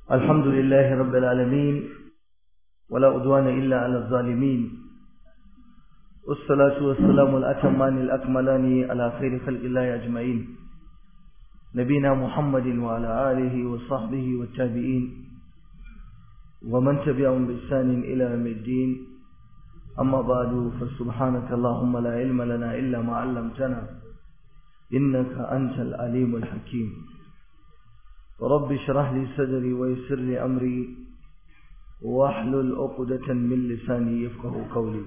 الحمد لله رب العالمين ولا أدوان إلا على الظالمين والصلاة والسلام الأتمان الأكملان على خير خلق الله أجمعين نبينا محمد وعلى آله وصحبه والتابعين ومن تبعهم بإحسان إلى يوم الدين أما بعد فسبحانك اللهم لا علم لنا إلا ما علمتنا إنك أنت العليم الحكيم رب اشرح لي صدري ويسر لي أمري واحلل عقدة من لساني يفقه قولي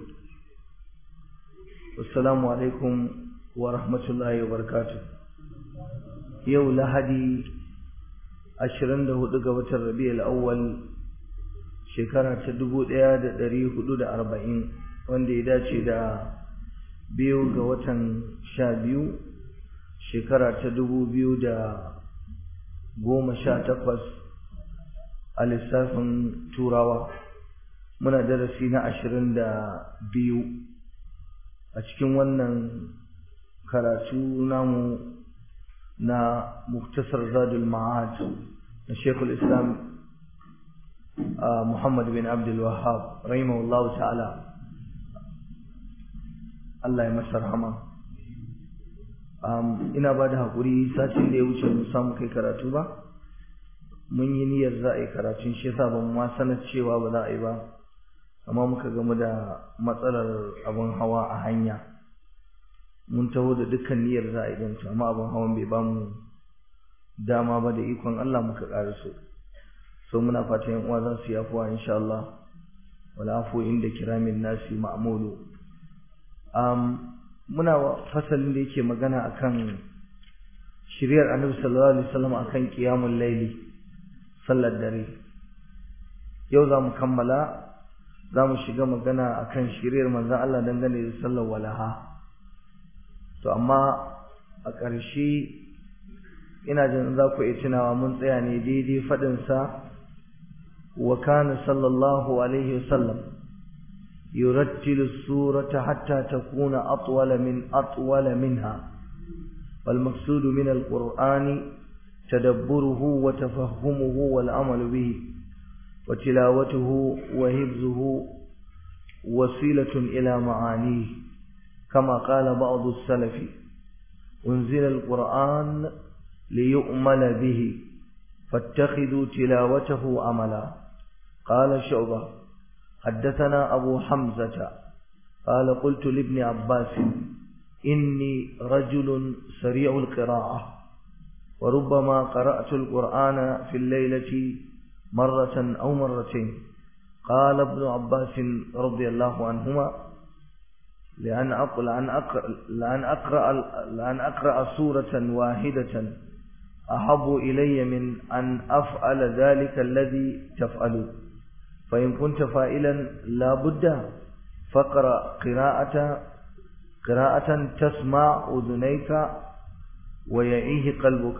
والسلام عليكم ورحمة الله وبركاته يو لهدي أشرن له دقوة الربيع الأول shekara ta dubu ɗaya da ɗari hudu da arba'in wanda ya dace da biyu ga watan sha biyu shekara ta dubu biyu da goma sha takwas a lissafin turawa muna darasi na ashirin da biyu a cikin wannan karatu namu na muktasar zadul ma'ad na shekul islam Muhammad bin Abdul Wahhab rahimahullahu ta'ala Allah ya masa rahama um, ina ba da haƙuri sacin da ya wuce mu samu kai karatu ba mun yi niyyar za a yi karatun shi yasa ban ma sanar cewa ba za a yi ba amma muka gamu da matsalar abin hawa a hanya mun taho da dukkan niyyar za a yi don amma abin hawan bai ba mu dama ba da ikon Allah muka ƙaraso so muna fatan yan uwa za su yi afuwa insha Allah wala afu inda kiramin nasi ma'mulu um muna fasalin da yake magana akan shiriyar Annabi sallallahu alaihi wasallam akan qiyamul layli sallar dare yau za mu kammala za mu shiga magana akan shiriyar manzon Allah dangane da sallar walaha to amma a ƙarshe ina jin za ku iya tunawa mun tsaya ne daidai faɗinsa وكان صلى الله عليه وسلم يرتل السورة حتى تكون أطول من أطول منها والمقصود من القرآن تدبره وتفهمه والعمل به وتلاوته وهبزه وسيلة إلى معانيه كما قال بعض السلف أنزل القرآن ليؤمل به فاتخذوا تلاوته عملا قال شعبة حدثنا أبو حمزة قال قلت لابن عباس إني رجل سريع القراءة وربما قرأت القرآن في الليلة مرة أو مرتين قال ابن عباس رضي الله عنهما لأن أقرأ, لأن أقرأ, لأن أقرأ, لأن أقرأ سورة واحدة أحب إلي من أن أفعل ذلك الذي تفعل فإن كنت فائلا لا بد فقرأ قراءة قراءة تسمع أذنيك ويعيه قلبك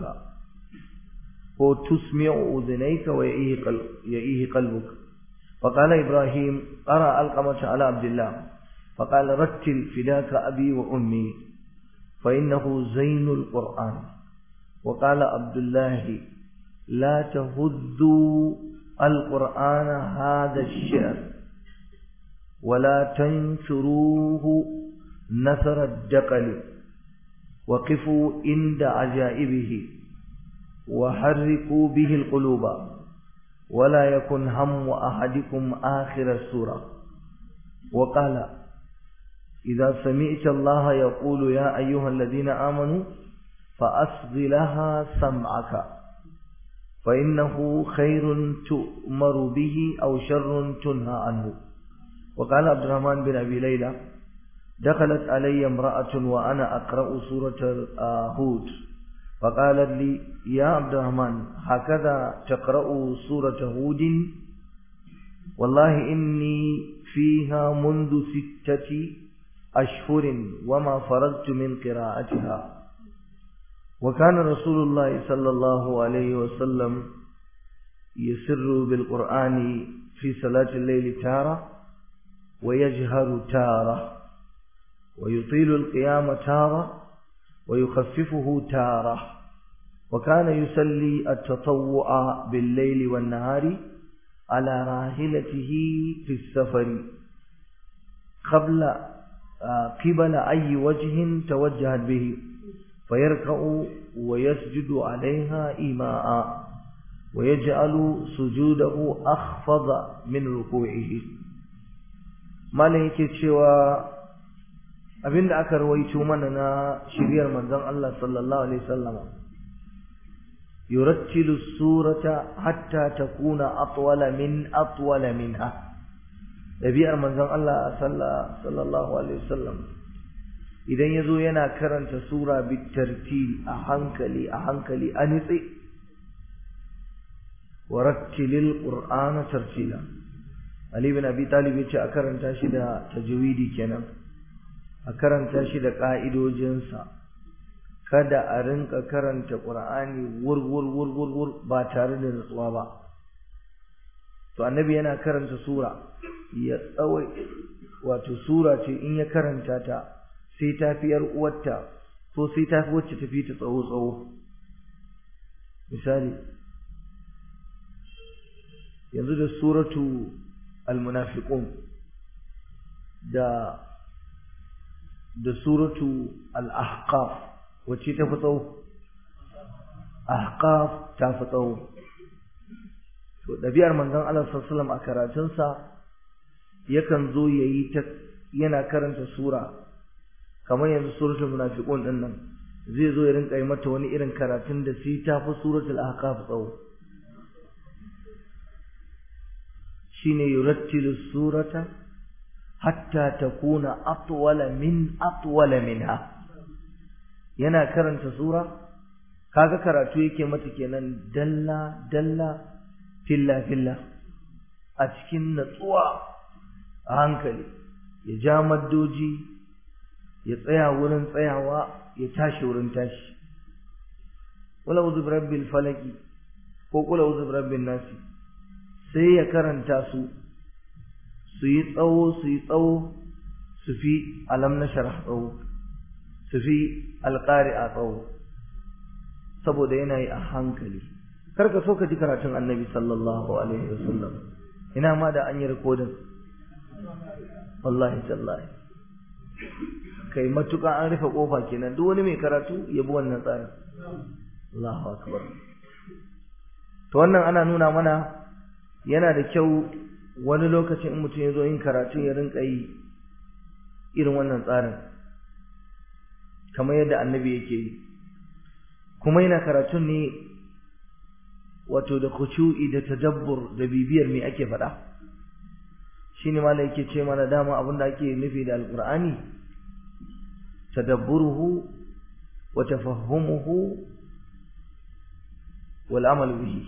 وتسمع أذنيك ويعيه قلب يعيه قلبك فقال إبراهيم قرأ القمة على عبد الله فقال رتل فداك أبي وأمي فإنه زين القرآن وقال عبد الله لا تهذوا القرآن هذا الشعر ولا تنشروه نثر الدقل وقفوا عند عجائبه وحركوا به القلوب ولا يكن هم أحدكم آخر السورة وقال إذا سمعت الله يقول يا أيها الذين آمنوا فأصغ لها سمعك فإنه خير تؤمر به أو شر تنهى عنه وقال عبد الرحمن بن أبي ليلى دخلت علي امرأة وأنا أقرأ سورة هود فقالت لي يا عبد الرحمن هكذا تقرأ سورة هود والله إني فيها منذ ستة أشهر وما فرغت من قراءتها وكان رسول الله صلى الله عليه وسلم يسر بالقرآن في صلاة الليل تارة ويجهر تارة ويطيل القيام تارة ويخففه تارة وكان يصلي التطوع بالليل والنهار على راحلته في السفر قبل قبل أي وجه توجهت به فيركع ويسجد عليها إيماء ويجعل سجوده أخفض من ركوعه ما yake cewa abinda aka rawaito mana na shiriyar manzon Allah sallallahu alaihi wasallama yurattilu surata hatta takuna atwala min atwala minha dabi'ar manzon Allah sallallahu alaihi wasallam idan yazo yana karanta sura bitartil a hankali a hankali a nitsi warattilil qur'ana tartila ali bin abi talib yace a karanta shi da tajwidi kenan a karanta shi da ka'idojinsa kada a rinka karanta qur'ani wur wur wur wur wur ba tare da nutsuwa ba to annabi yana karanta sura ya tsawai wato sura ce in ya karanta ta sai ta fi yar uwarta ko sai ta fi wacce tafi ta tsawo tsawo misali yanzu da suratu al-munafiqun da da suratu al-ahqaf wacce ta fi tsawo ahqaf ta fi tsawo to ɗabi'ar manzon Allah sallallahu alaihi wasallam a karatunsa yakan zo yayi ta yana karanta sura kamar yanzu suratul munafiqun din nan zai zo ya rinka yi mata wani irin karatun da sai ta fi suratul ahqaf tsawo shine yurattilu surata hatta takuna atwala min atwala minha yana karanta sura kaga karatu yake mata kenan dalla dalla filla filla a cikin natsuwa a hankali ya ja maddoji ya tsaya wurin tsayawa ya tashi wurin tashi wala uzu rabbil falaki ko kula uzu rabbin nasi sai ya karanta su su yi tsawo su yi tsawo su fi alam na sharh tsawo su fi alƙari a tsawo saboda yana yi a hankali karka so ka ji karatun annabi sallallahu alaihi wasallam ina ma da an yi rikodin wallahi tallahi kai matuƙa an rufe ƙofa kenan duk wani mai karatu ya bi wannan tsarin Allahu akbar to wannan ana nuna mana yana da kyau wani lokacin in mutum ya zo yin karatu ya rinka yi irin wannan tsarin kamar yadda annabi yake yi kuma yana karatun ne wato da khushu'i da tadabbur da bibiyar me ake faɗa shine malai yake ce mana dama abin da ake nufi da alqur'ani tadabburuhu wa tafahhumuhu wal amal bihi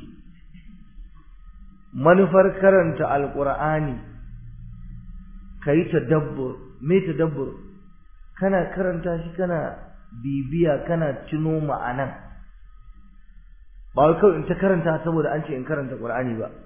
manufar karanta alqur'ani kai tadabbur me tadabbur kana karanta shi kana bibiya kana tuno ma'anan ba wai kawai in ta karanta saboda an ce in karanta Qur'ani ba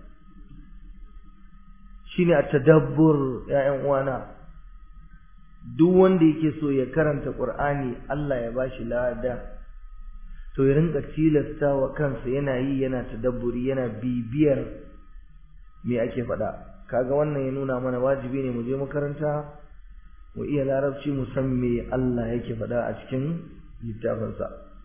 shine at-tadabbur ya'yan uwana duk wanda yake so ya karanta Qur'ani Allah ya bashi lada to ya rinka tilasta wa kansa yana yi yana tadabburi yana bibiyar me ake faɗa kaga wannan ya nuna mana wajibi ne mu je makaranta mu iya larabci mu san me Allah yake faɗa a cikin littafinsa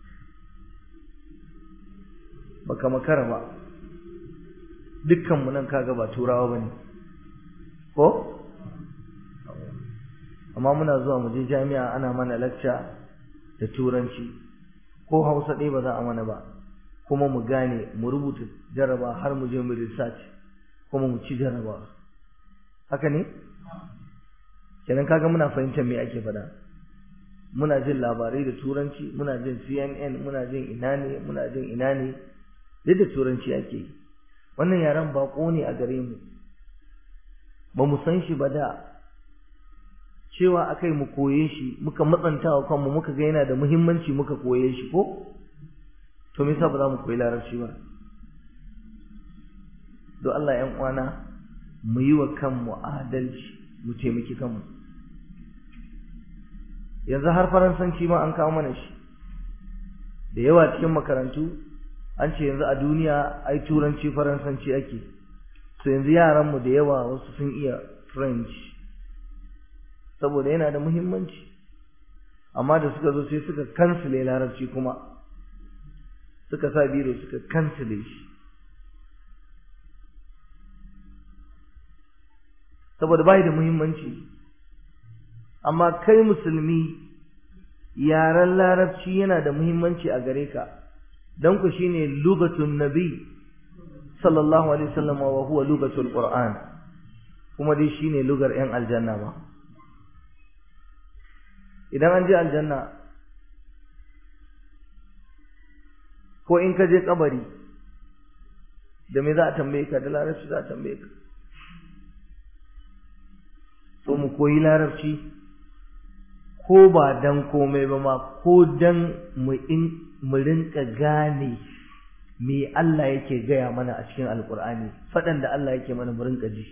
baka makara ba dukkan mu nan kaga ba turawa bane ko amma muna zuwa mu je jami'a ana mana lecture da turanci ko Hausa ɗaya ba za a mana ba kuma mu gane mu rubuta jaraba har mu je mu research kuma mu ci jaraba haka ne kenan kaga muna fahimtar me ake faɗa muna jin labarai da turanci muna jin CNN muna jin ina ne muna jin ina ne duk da turanci ake yi wannan yaren bako ne a gare mu ba mu san shi ba da cewa akai mu koye shi muka matsanta wa kanmu muka ga yana da muhimmanci muka koye shi ko to me yasa ba za mu koyi larabci ba don Allah ƴan uwana mu yi wa kanmu adalci mu taimaki kanmu yanzu har faransanci ma an kawo mana shi da yawa cikin makarantu an ce yanzu a duniya ai turanci faransanci ake so yanzu yaranmu da yawa wasu sun iya french saboda yana da muhimmanci amma da suka zo sai suka kansile larabci kuma suka sa biro suka kansile shi saboda bai da muhimmanci amma kai musulmi yaren larabci yana da muhimmanci a gare ka don ku shine lugatun nabi sallallahu alaihi wasallam wa huwa lugatul qur'an kuma dai shine lugar yan aljanna ba idan an je aljanna ko in ka je kabari da me za a tambaye ka da larabci za a tambaye ka so mu koyi larabci ko ba dan komai ba ma ko dan mu in mu rinka gane me Allah yake gaya mana a cikin alkur'ani faɗan da Allah yake mana mu rinka ji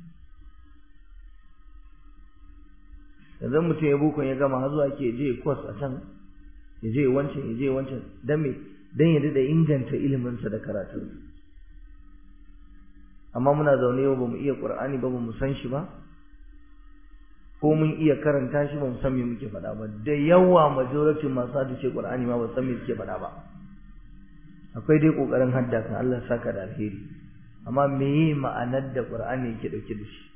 yanzu mutum ya bukon ya gama har zuwa ke je kwas a can ya je wancan ya je wancan dan me dan ya da inganta iliminsa da karatunsa amma muna zaune yau ba mu iya qur'ani ba ba mu san shi ba ko mun iya karanta shi ba mu san me muke faɗa ba da yawa majority masu hadice Qur'ani ma ba san me suke faɗa ba akwai dai kokarin hadda kan Allah saka da alheri amma meye ma'anar da Qur'ani yake dauke da shi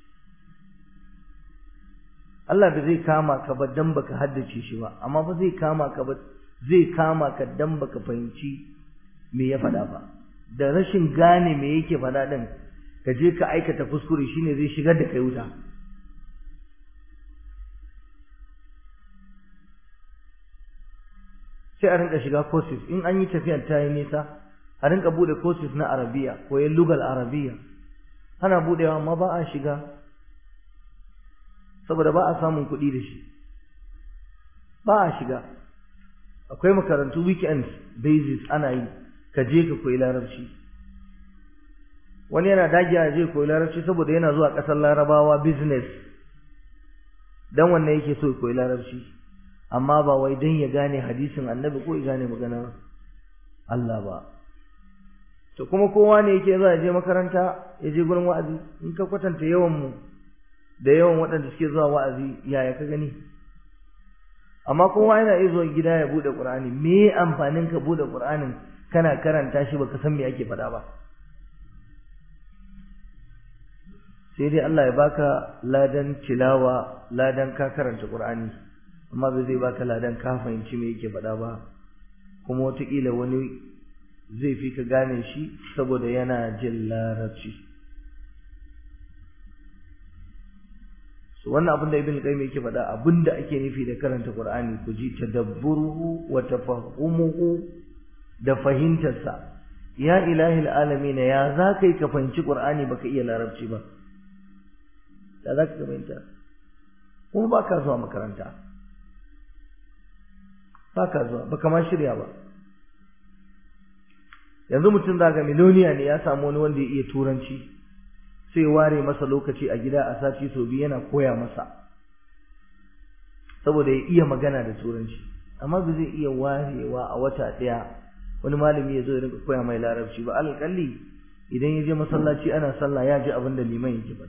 Allah ba zai kama ka ba dan baka haddace shi ba amma ba zai kama ka ba zai kama ka dan baka fahimci me ya faɗa ba da rashin gane me yake faɗa din ka je ka aikata kuskure shine zai shigar da kai wuta sai a rinka shiga courses in an yi tafiyar ta yi nisa a rinka bude courses na arabiya koyan lugal arabiya ana budewa amma ba a shiga saboda ba a samun kuɗi da shi ba a shiga akwai makarantu weekends basis ana yi ka je ka koyi larabci wani yana dagiya ya je koyi larabci saboda yana zuwa ƙasar larabawa business dan wannan yake so ya koyi larabci amma ba wai dan ya gane hadisin annabi ko ya gane maganar Allah ba to kuma kowa ne yake zuwa je makaranta ya je gurin wa'azi in ka kwatanta yawan mu da yawan waɗanda suke zuwa wa'azi yaya ka gani amma kowa yana iya zuwa gida ya bude Qur'ani me amfanin ka bude Qur'anin kana karanta shi baka san me ake faɗa ba sai dai Allah ya baka ladan tilawa ladan ka karanta Qur'ani amma bai zai baka ladan ka fahimci me yake faɗa ba kuma wataƙila wani zai fi ka gane shi saboda yana jin larabci so wannan abin da ibn qayyim yake faɗa abin da ake nufi da karanta qur'ani ku ji tadabburuhu wa tafahumuhu da fahimtarsa ya ilahi alamin ya za kai ka fahimci qur'ani baka iya larabci ba da za ka fahimta kuma ba ka zuwa makaranta ba ka zuwa ba kama shirya ba yanzu mutum zaga miloniya ne ya samu wani wanda ya iya turanci sai ware masa lokaci a gida a sati sau biyu yana koya masa saboda ya iya magana da turanci amma ba zai iya warewa a wata ɗaya wani malami ya zo ya rinka koya mai larabci ba alƙalli idan ya je masallaci ana sallah ya ji abin da liman yake faɗa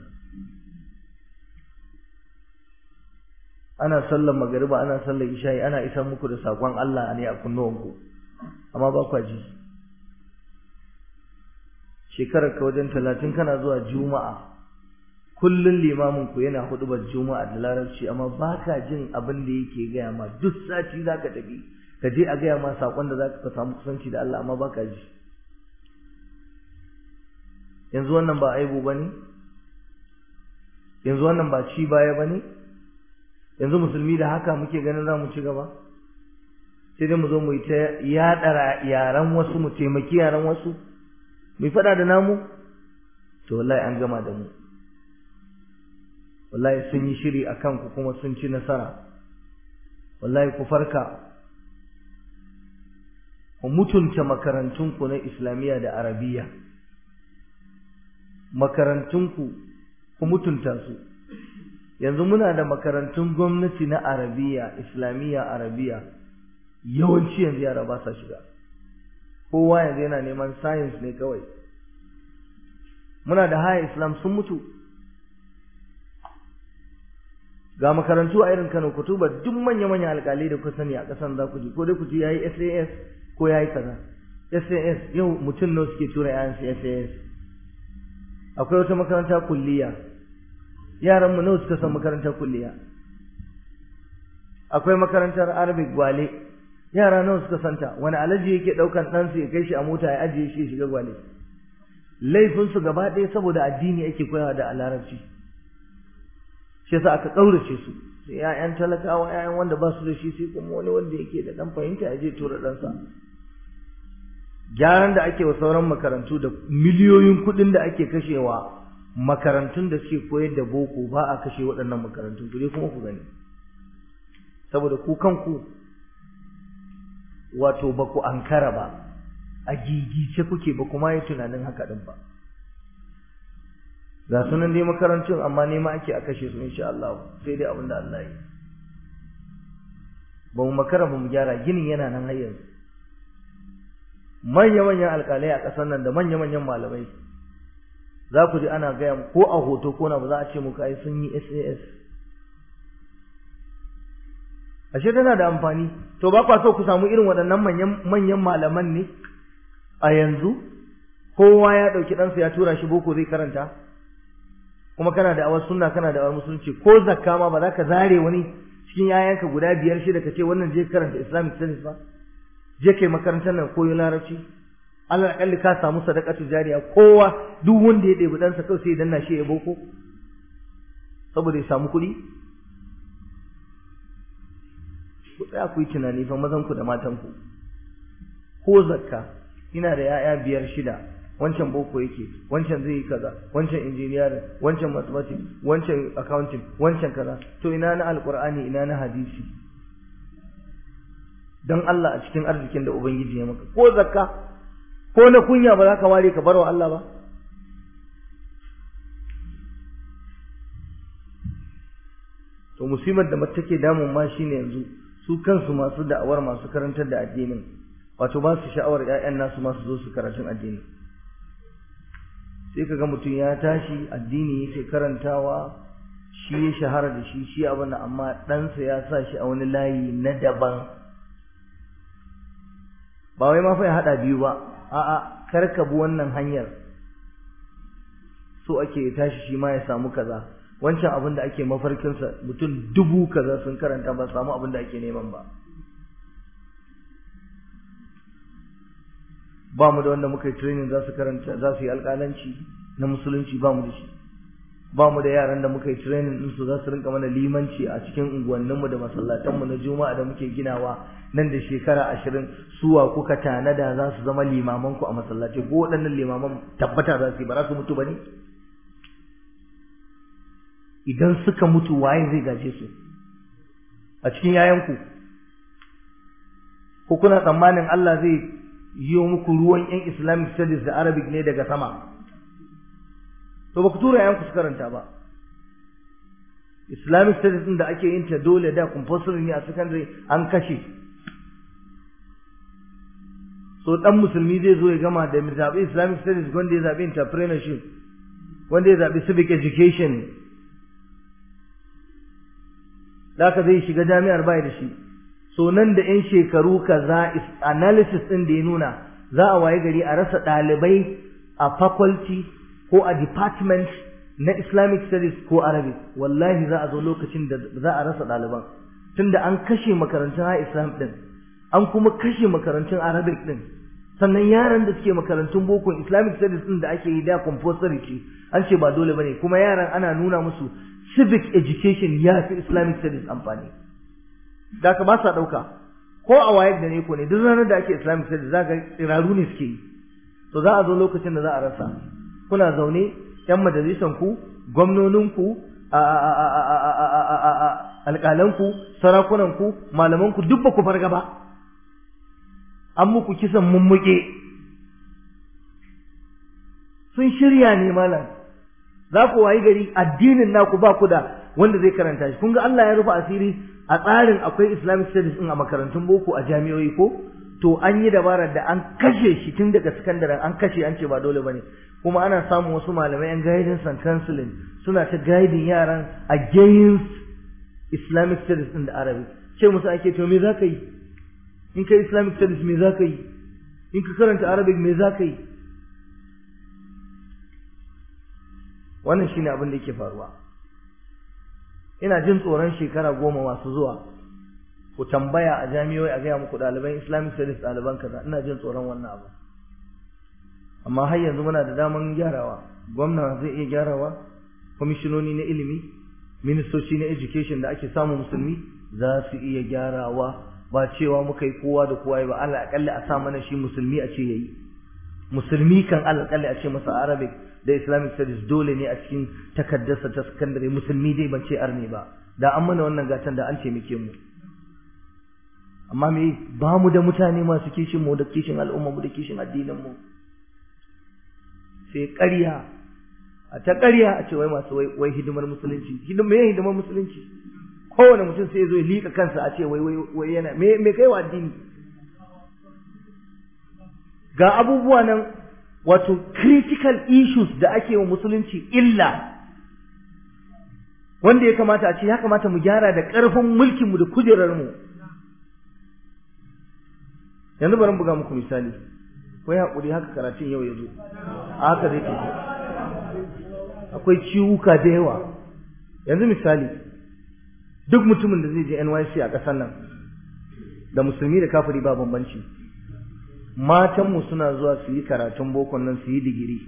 ana sallar magariba ana sallar isha'i ana isar muku da sakon Allah ne a kunnuwanku amma ba kwa ji shekarar ka wajen talatin kana zuwa juma'a kullun limamin ku yana hudubar juma'a da larabci amma ba ka jin abin da yake gaya ma duk sati za ka tafi ka je a gaya ma sakon da za ka samu kusanci da Allah amma ba ka ji yanzu wannan ba aibu ba ne yanzu wannan ba ci baya ba ne yanzu musulmi da haka muke ganin za mu ci gaba sai dai mu zo mu yi ta yaɗa yaran wasu mu taimaki yaran wasu mu faɗa da namu to wallahi an gama da mu wallahi sun yi shiri a kanku kuma sun ci nasara wallahi ku farka ku mutunta makarantunku na islamiyya da arabiya makarantunku ku mutunta su yanzu muna da makarantun gwamnati na arabiya islamiyya arabiya yawanci yanzu yara ba sa shiga kowa yanzu yana neman science ne kawai muna da haya islam sun mutu ga makarantu a irin Kano kutuba duk manya-manya alƙalai da ku sani a ƙasan za ku ji ko dai ku ji yayi SAS ko yayi kaza SAS yau mutum nawa suke tura yayan su SAS akwai wata makaranta kulliya yaran mu nawa suka san makarantar kulliya akwai makarantar Arabic Gwale yara nawa suka santa wani alaji yake daukan dan su ya kai shi a mota ya ajiye shi ya shiga Gwale laifin su gaba ɗaya saboda addini ake koyawa da larabci shi yasa aka kaurace su sai ƴaƴan talakawa ƴaƴan wanda ba su da shi sai kuma wani wanda yake da dan fahimta ya je tura ɗansa gyaran da ake wa sauran makarantu da miliyoyin kuɗin da ake kashewa makarantun da suke koyar da boko ba a kashe waɗannan makarantun ku je kuma ku gani saboda ku kanku wato ba ku ankara ba a gigice kuke ba kuma yi tunanin haka ɗin ba ga sunan dai makarantun amma nema ake a kashe su insha Allah sai dai abin da Allah yi ba mu makara ba mu gyara ginin yana nan har yanzu manya-manyan alƙalai a ƙasar nan da manya-manyan malamai za ku ji ana gaya ko a hoto ko na ba za a ce muku ai sun yi SAS ashe tana da amfani to ba kwa so ku samu irin waɗannan manyan manyan malaman ne a yanzu kowa ya ɗauki ɗansa ya tura shi boko zai karanta kuma kana da awar sunna kana da awar musulunci ko zakka ma ba za ka zare wani cikin yayanka guda biyar shida ka ce wannan je karanta islamic studies ba je kai makarantar nan koyo larabci Allah akalli ka samu sadaqatu jariya kowa duk wanda ya ɗebi ɗansa kawai sai ya danna shi ya boko saboda ya samu kuɗi ku tsaya ku yi tunani fa mazan ku da matan ku ko zakka ina da yaya biyar shida wancan boko yake wancan zai yi kaza wancan engineering wancan mathematics wancan accounting wancan kaza to ina na alqur'ani ina na hadisi dan Allah a cikin arzikin da ubangiji ya maka ko zakka ko na kunya ba za ka ware ka barwa Allah ba to musibar da mace take damun ma shine yanzu su kansu masu da'awar masu karantar da addinin wato ba su sha'awar ƴaƴan nasu masu zo su karatun addini sai kaga mutum ya tashi addini yake karantawa shi ya shahara da shi shi abin amma ɗansa ya sa shi a wani layi na daban ba wai ma fa ya haɗa biyu ba a'a kar ka bi wannan hanyar so ake tashi shi ma ya samu kaza wancan abin da ake mafarkinsa mutum dubu kaza sun karanta ba samu abin da ake neman ba ba mu da wanda muka yi training za su karanta za su yi alƙalanci na musulunci ba mu da shi ba mu da yaran da muka yi training din su za su rinka mana limanci a cikin unguwanninmu da masallatanmu na juma'a da muke ginawa nan da shekara ashirin suwa kuka tanada za su zama limamanku a masallaci ko waɗannan limaman tabbata za su yi ba za su mutu ba ne idan suka mutu waye zai gaje su a cikin yayanku ko kuna tsammanin Allah zai yi muku ruwan yan Islamic studies da Arabic ne daga sama to ba ku tura yayanku su karanta ba Islamic studies din da ake yin ta dole da compulsory ne a secondary an kashe so dan musulmi zai zo ya gama da zabi Islamic studies wanda ya zabi entrepreneurship wanda ya zabi civic education Daka zai shiga jami'ar bai da shi so nan da yan shekaru kaza analysis din da ya nuna za a waye gari a rasa ɗalibai a faculty ko a department na Islamic studies ko Arabic wallahi za a zo lokacin da za a rasa ɗaliban tunda an kashe makarantun ha Islam din an kuma kashe makarantun Arabic din sannan yaran da suke makarantun boko Islamic studies din da ake yi da compulsory ce an ce ba dole bane kuma yaran ana nuna musu civic education ya fi Islamic studies amfani da ka ba sa ɗauka ko a wayar da ne ko ne duk ranar da ake Islamic studies za ka tsiraru ne suke yi to za a zo lokacin da za a rasa kuna zaune yan majalisan ku gwamnonin ku alƙalan ku sarakunan ku malaman ku duk ba ku farga ba an muku kisan mummuke sun shirya ne malam za ku wayi gari addinin naku ba ku da wanda zai karanta shi kun ga Allah ya rufe asiri a tsarin akwai Islamic studies din a makarantun boko a jami'o'i ko to an yi dabarar da an kashe shi tun daga sakandaren an kashe an ce ba dole bane kuma ana samun wasu malamai yan guidance and counseling suna ta guiding yaran against islamic studies in da arabic ce musu ake to me za ka yi in ka islamic studies me za ka yi in ka karanta arabic me za ka yi wannan shine abin da yake faruwa ina jin tsoron shekara goma masu zuwa ku tambaya a jami'oi a gaya muku ɗaliban islamic studies ɗaliban kaza ina jin tsoron wannan abu amma har yanzu muna da daman gyarawa gwamna zai iya gyarawa kwamishinoni na ilimi ministoci na education da ake samu musulmi za su iya gyarawa ba cewa muka yi kowa da kowa ba Allah akalli a sa mana shi musulmi a ce yayi musulmi kan Allah akalli a ce masa arabic da islamic studies dole ne a cikin takaddarsa ta sakandare musulmi dai ban ce arne ba da an mana wannan gatan da an taimake mu amma me ba mu da mutane masu kishin mu da kishin al'umma mu da kishin addinin mu sai ƙarya a ta ƙarya a ce wai masu wai hidimar musulunci hidimar me hidimar musulunci kowane mutum sai zo ya liƙa kansa a ce wai wai yana me me kai wa addini ga abubuwa nan wato critical issues da ake wa musulunci illa wanda ya kamata a ce ya kamata mu gyara da ƙarfin mulkinmu da kujerarmu yanzu bari buga muku misali ko ya haƙuri haka karatun yau ya zo a haka zai tafi akwai ciwuka da yawa yanzu misali duk mutumin da zai je NYC a ƙasar nan da musulmi da kafiri ba bambanci matanmu suna zuwa su yi karatun bokon nan su yi digiri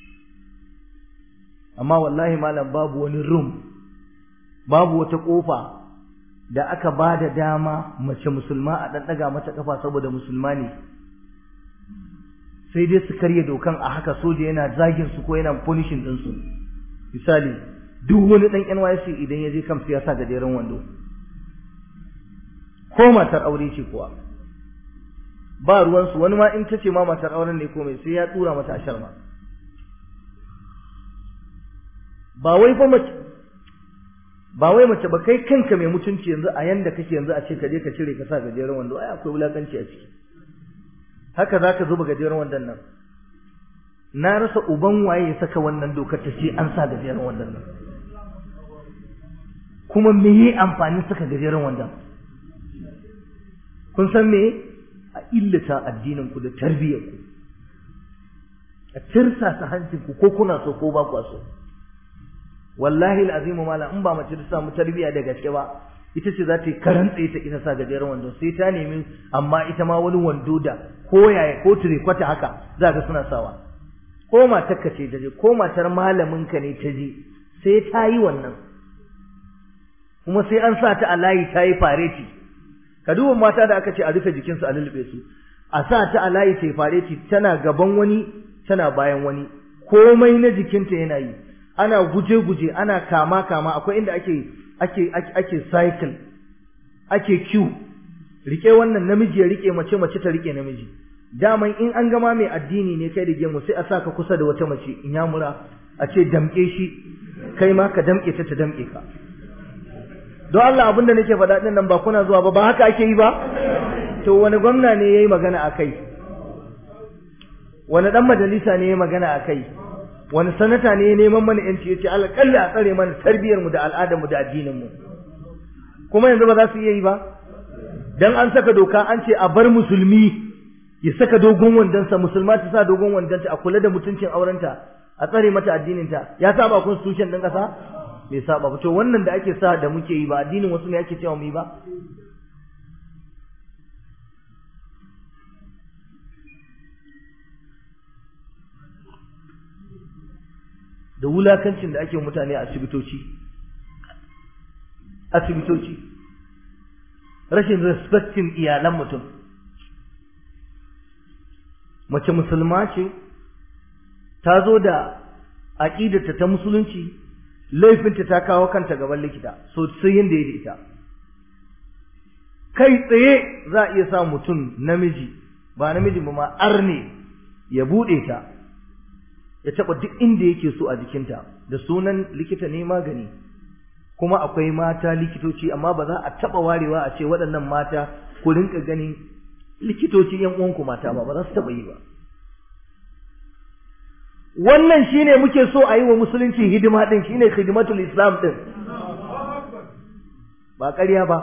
amma wallahi malam babu wani room babu wata ƙofa da aka ba da dama mace musulma a ɗanɗaga mata ƙafa saboda musulma ne sai dai su karya dokan a haka soja yana zagin su ko yana punishing ɗinsu misali duk wani ɗan NYC idan ya je kamsu ya sa gajeren wando ko matar aure ce kuwa ba ruwansu wani ma in ta ce ma matar auren ne komai sai ya tura mata ashar ma ba wai fa mace ba wai mace ba kai kanka mai mutunci yanzu a yanda kake yanzu a ce ka je ka cire ka sa gajeren wando ai akwai wulakanci a ciki haka zaka zuba gajeren wandon nan na rasa uban waye ya saka wannan dokar ta ce an sa gajeren wandon nan kuma me yi amfanin saka gajeren wandon kun san me a illata addinin ku da tarbiyyar ku a tirsasa hancin ku ko kuna so ko ba ku so wallahi al'azimu mala in ba mace ta samu tarbiya da gaske ba ita ce za ta yi karantse ta ita sa gajeren wando sai ta nemi amma ita ma wani wando da ko yaya ko kwata haka za ga suna sawa ko matar ka ce ta je ko matar malamin ka ne ta je sai ta yi wannan kuma sai an sa ta a layi ta yi fareti ka duba mata da aka ce a rufe jikinsu a lulluɓe su a sa ta a layi ta yi fareti tana gaban wani tana bayan wani komai na jikinta yana yi ana guje-guje ana kama-kama akwai inda ake ake ake cycle ake queue rike wannan namiji ya rike mace mace ta rike namiji daman in an gama mai addini ne kai da gemu sai a saka kusa da wata mace in ya mura a ce damke shi kai ma ka damke ta ta damke ka don Allah abin da nake faɗa ɗin nan ba kuna zuwa ba ba haka ake yi ba to wani gwamna ne yayi magana akai wani dan majalisa ne yayi magana akai wani sanata ne neman mana yanci yace alƙalli a tsare mana tarbiyar mu da al'adar mu da addinin mu kuma yanzu ba za su iya yi ba dan an saka doka an ce a bar musulmi ya saka dogon wandonsa musulma ta sa dogon wandonta a kula da mutuncin aurenta a tsare mata addininta ya saba constitution din kasa bai saba ba to wannan da ake sa da muke yi ba addinin wasu ne ake cewa mu yi ba da wulakancin da ake mutane a asibitoci asibitoci rashin respectin iyalan mutum mace musulma ce ta zo da aƙidarta ta musulunci laifinta ta kawo kanta gaban likita so sai yin da ya ita kai tsaye za a iya sa mutum namiji ba namiji ba ma arne ya buɗe ta ya taɓa duk inda yake so a jikinta da sunan likita ne magani kuma akwai mata likitoci amma ba za a taɓa warewa a ce waɗannan mata ku rinka ganin likitoci yan uwanku mata ba ba za su taɓa yi ba wannan shine muke so a yi wa musulunci hidima din shine hidimatul islam din ba ƙarya ba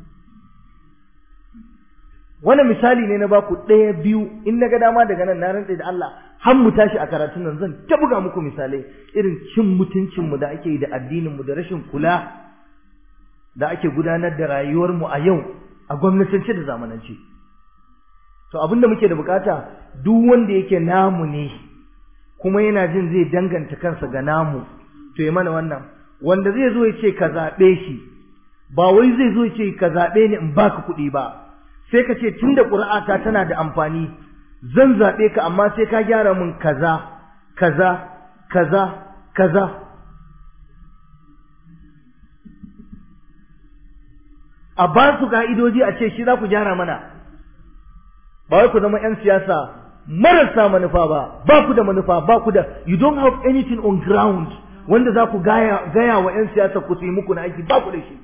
wani misali ne na baku ɗaya biyu in na ga dama daga nan na rantse da Allah har mu tashi a karatun nan zan ta buga muku misalai irin cin mutuncinmu da ake yi da addininmu da rashin kula da ake gudanar da rayuwarmu a yau a gwamnatance da zamanance to abin da muke da bukata duk wanda yake namu ne kuma yana jin zai danganta kansa ga namu to ya mana wannan wanda zai zo ya ce ka zaɓe shi ba wai zai zo ya ce ka zaɓe ni in baka kuɗi ba sai ka ce tunda ƙuri'ata tana da amfani zan zaɓe ka amma sai ka gyara min kaza kaza kaza kaza a ba su ka'idoji a ce shi za ku gyara mana ba wai ku zama 'yan siyasa marasa manufa ba ba ku da manufa ba ku da you don't have anything on ground wanda za ku gaya, gaya wa 'yan siyasa ku su yi muku na aiki ba ku da shi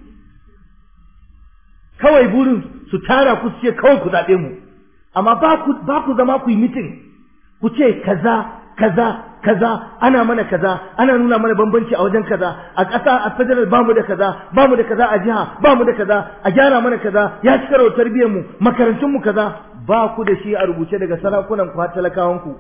kawai burin su tara ku su ce kawai ku zaɓe mu amma ba ku ba ku zama ku yi mitin ku ce kaza kaza kaza ana mana kaza ana nuna mana bambanci a wajen kaza a ƙasa a federal ba mu da kaza ba mu da kaza a jiha ba mu da kaza a gyara mana kaza ya ci karo tarbiyyar mu makarantun mu kaza ba ku da shi a rubuce daga sarakunan ku har talakawan ku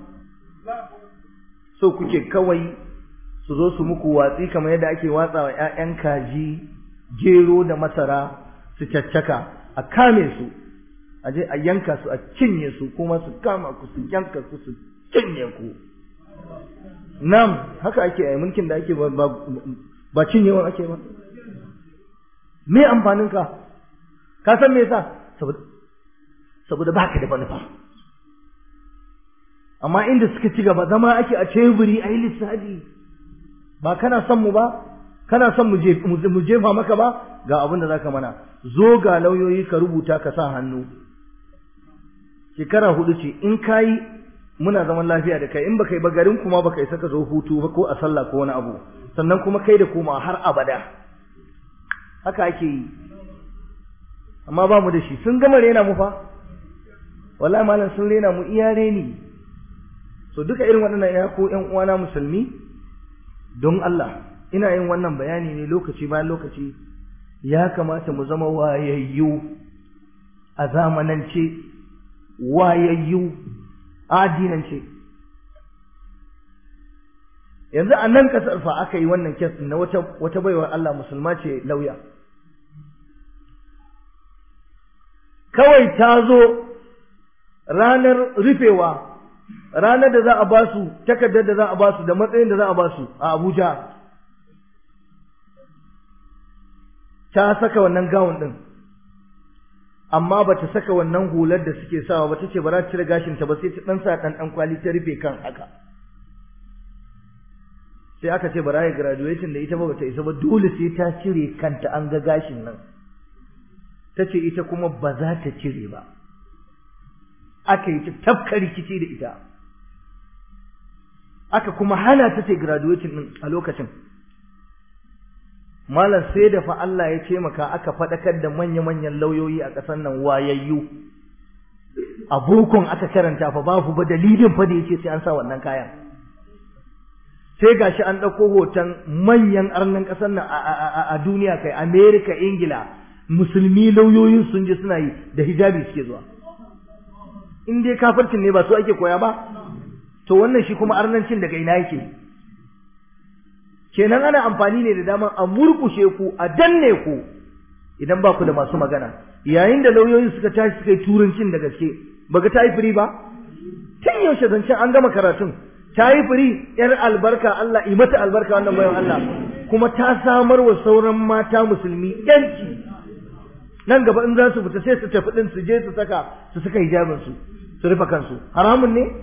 so kuke kawai su zo su muku watsi kamar yadda ake watsa wa ƴaƴan kaji gero da masara su caccaka a kame su a je a yanka su a cinye su kuma su kama ku su yanka ku su cinye ku nam haka ake yi mulkin da ake ba ba cinyewan ake ba me amfanin ka ka san me yasa saboda saboda baka da manufa amma inda suka ci gaba zama ake a teburi a yi lissafi ba kana son mu ba kana son mu jefa maka ba ga abin da zaka mana zo ga lauyoyi ka rubuta ka sa hannu shekara hudu ce in kayi muna zaman lafiya da kai in baka yi ba garin kuma baka isa ka zo hutu ba ko a sallah ko wani abu sannan kuma kai da koma har abada haka ake yi amma ba mu da shi sun gama rena mu fa wallahi malam sun rena mu iya reni so duka irin waɗannan ya ko ƴan uwana musulmi don Allah ina yin wannan bayani ne lokaci bayan lokaci ya kamata mu zama wayayyu a zamanance wayayyu addinance yanzu a nan kasar fa aka yi wannan kes na wata wata baiwar Allah musulma ce lauya kawai ta zo ranar rufewa ranar da za a ba su takardar da za a ba su da matsayin da za a ba su a Abuja ta saka wannan gawun din amma ba ta saka wannan hular da suke sawa ba ta ce ba za ta cire gashinta ba sai ta ɗan sa ɗan ɗan kwali ta rufe kan haka sai aka ce ba za yi graduation da ita ba ba ta isa ba dole sai ta cire kanta an ga gashin nan ta ce ita kuma ba za ta cire ba aka yi ta tafka rikici da ita aka kuma hana ta ce graduation ɗin a lokacin malam sai da fa Allah ya ce maka aka faɗakar da manya-manyan lauyoyi a ƙasar nan wayayyu a bokon aka karanta fa babu ba dalilin fa da yace sai an sa wannan kayan sai gashi an ɗauko hoton manyan arnan ƙasar nan a duniya kai Amerika Ingila musulmi lauyoyin sun je suna yi da hijabi suke zuwa in dai kafircin ne ba su ake koya ba to wannan shi kuma arnancin daga ina yake kenan ana amfani ne da dama a murkushe ku a danne ku idan ba ku da masu magana yayin da lauyoyin suka tashi suka yi turancin da gaske baga ta yi firi ba tun yaushe zancen an gama karatun ta yi firi yar albarka Allah yi mata albarka wannan bayan Allah kuma ta samar wa sauran mata musulmi yanci nan gaba in za su fita sai su tafi din su je su saka su saka hijabin su su rufe kansu haramun ne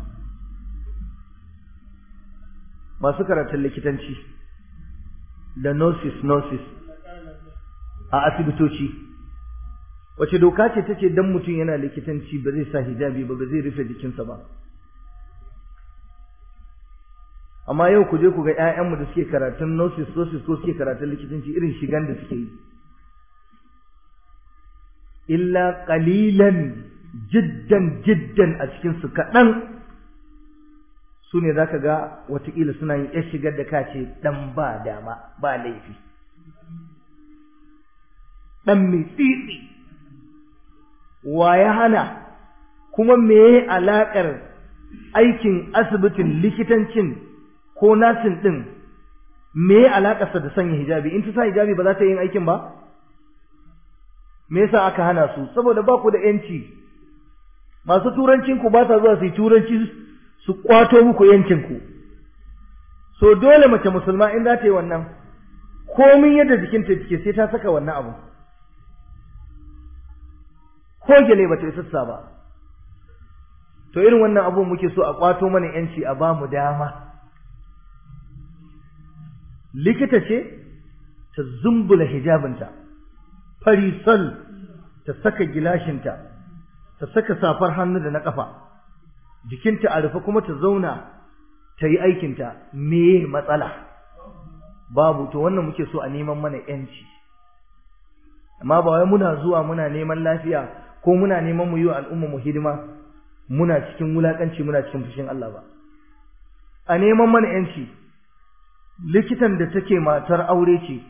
masu karatun likitanci da nurses nurses a asibitoci wace doka ce ta ce dan mutum yana likitanci ba zai sa hijabi ba ba zai rufe jikinsa ba amma yau ku je ku ga 'ya'yanmu da suke karatun nurses nurses ko suke karatun likitanci irin shigan da suke yi illa qalilan jiddan jiddan a cikinsu kaɗan su ne za ka ga watakila suna yin ya shigar da kace ɗan ba dama ba laifi ɗan mai tsitsi wa ya hana kuma me alaƙar aikin asibitin likitancin ko nasin ɗin me alaƙarsa da sanya hijabi in ta sa hijabi ba za ta yi aikin ba me yasa aka hana su saboda ba ku da yanci masu turancin ku ba sa zuwa su yi turanci su kwato muku yancin ku so dole mace musulma in za ta yi wannan komin yadda jikinta take sai ta saka wannan abu ko gele ba ta yi sassa ba to irin wannan abu muke so a kwato mana yanci a ba mu dama likita ce ta zumbula hijabinta farisal ta saka gilashinta ta saka safar hannu da na ƙafa jikinta a rufe kuma ta zauna ta yi aikinta me matsala babu to wannan muke so a neman mana yanci amma ba wai muna zuwa muna neman lafiya ko muna neman mu yi wa al'umma mu hidima muna cikin wulakanci muna cikin fushin Allah ba a neman mana yanci likitan da take matar aure ce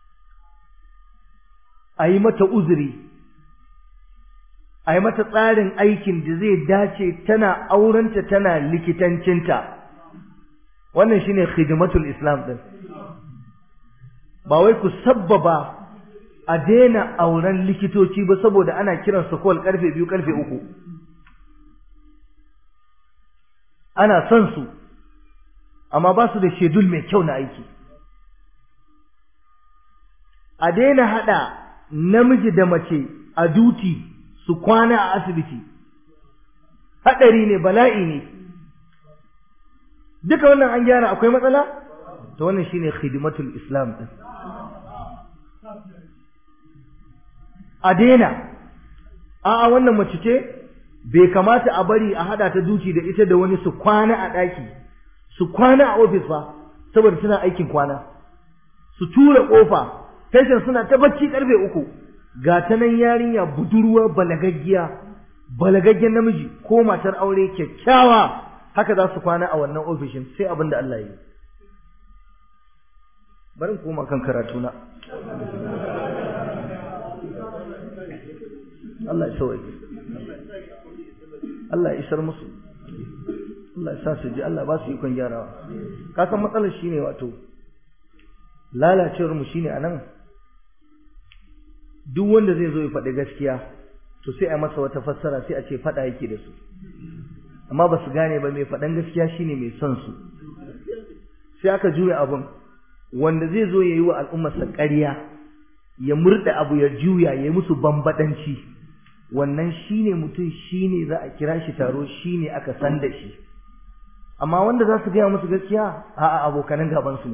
a yi mata uzuri a yi mata tsarin aikin da zai dace tana aurenta tana likitancinta wannan shine khidmatul islam din ba wai ku sabbaba a daina auren likitoci ba saboda ana kiran su kowal karfe biyu karfe uku ana son su amma ba su da shedul mai kyau na aiki a daina hada namiji da mace a duti su kwana a asibiti hadari ne bala'i ne duka wannan an gyara akwai matsala to wannan shine khidmatul islam din a daina a'a wannan mace ce bai kamata a bari a hada ta duci da ita da wani su kwana a daki su kwana a ofis ba saboda suna aikin kwana su tura kofa patient suna ta bacci karfe uku ga ta nan yarinya budurwa balagaggiya balagaggen namiji ko matar aure kyakkyawa haka za su kwana a wannan ofishin sai abin da Allah ya yi bari koma kan karatu na Allah ya sauke Allah ya isar musu Allah ya sa su ji Allah ba su ikon gyarawa ka san matsalar shine wato lalacewar mu shine anan duk wanda zai zo ya faɗi gaskiya to sai a masa wata fassara sai a ce faɗa yake da su amma ba su gane ba mai faɗan gaskiya shine mai son su sai aka juya abun wanda zai zo ya yi wa al'ummarsa ƙarya ya murda abu ya juya ya yi musu bambadanci wannan shine mutum shine za a kira shi taro shine aka san da shi amma wanda za su gaya musu gaskiya a'a abokanan gaban su ne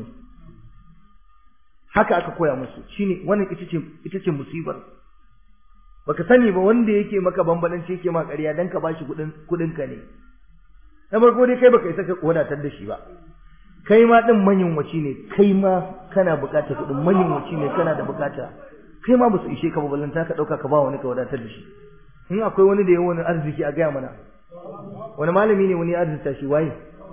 haka aka koya musu shine wannan ita ce ita ce musibar baka sani ba wanda yake maka bambadanci yake ma ƙarya dan ka bashi kudin kudin ka ne na farko dai kai baka isa ka wadatar da shi ba kai ma din manyunwaci ne kai ma kana bukatar kudin manyunwaci ne kana da bukata kai ma ba su ishe ka ba ballanta ka dauka ka ba wani ka wadatar da shi in akwai wani da ya wani arziki a gaya mana wani malami ne wani ya arzita shi waye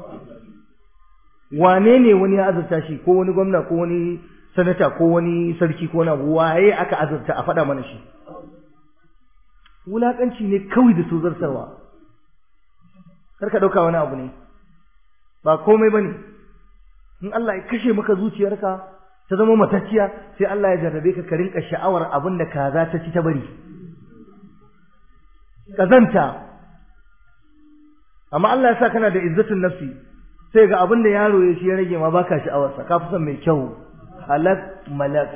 wane ne wani ya azurta shi ko wani gwamna ko wani sanata ko wani sarki ko na waye aka azurta a faɗa mana shi wulaƙanci ne kawai da su zartarwa kar ka ɗauka wani abu ne ba komai ba ne in Allah ya kashe maka zuciyarka ta zama matacciya sai Allah ya jarrabe ka ka rinka sha'awar abin da kaza ta ci ta bari kazanta amma Allah ya sa kana da izzatun nafsi sai ga abin da yaro ya shi ya rage ma baka sha'awarsa ka fi son mai kyau halak malak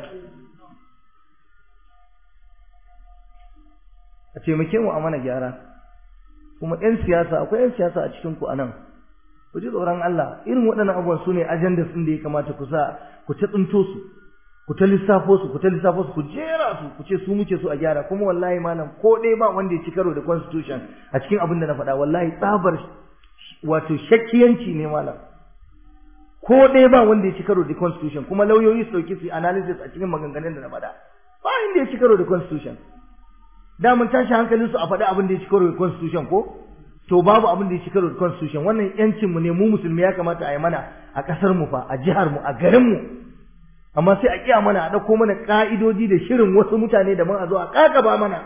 a taimake mu a mana gyara kuma 'yan siyasa akwai 'yan siyasa a cikin ku anan ku ji tsoron Allah irin waɗannan abubuwan su ne ajandas ɗin da ya kamata ku sa ku ta tsinto su ku ta lissafo su ku ta lissafo su ku jera su ku ce su muke so a gyara kuma wallahi malam ko ɗaya ba wanda ya ci karo da constitution a cikin abin da na faɗa wallahi tsabar wato shakkiyanci ne malam ko ɗaya ba wanda ya ci karo da constitution kuma lauyoyi su ɗauki su analysis a cikin maganganun da na faɗa ba inda ya ci karo da constitution da mun tashi hankalin su a faɗi abin da ya ci karo da constitution ko to babu abin da ya ci karo da constitution wannan yancin mu ne mu musulmi ya kamata a yi mana a ƙasar mu fa a jihar mu a garin mu amma sai a kiya mana a ɗauko mana ƙa'idodi da shirin wasu mutane da mun a zo a ƙaƙaba mana